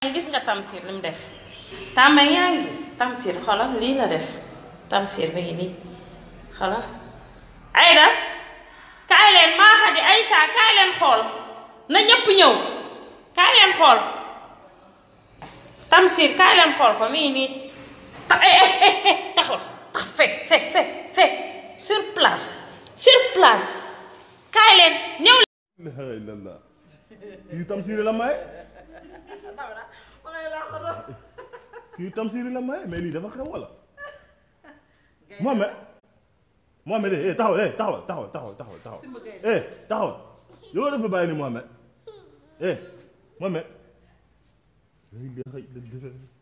gis nga Tamsir li mu def tàmba yaa ngi gis Tamsir xoolal lii la def Tamsir ba ngi nii xoolal Aïda kaay leen maa xadi Aïcha kaay leen xool na ñépp ñëw kaay leen xool Tamsir kaay leen xool ko mi ngi nii ta taxul tax fe fe fe fe sur place sur place kaay leen ñëw la ilallah kii Tamsir la maye kii Tamsir la maye mais lii dafa xew wala Mohamed Mohamed eh taxaw eh taxaw taxaw taxaw taxaw taxaw eh taxaw yow def ba bàyyi ni Mohamed eh Mohamed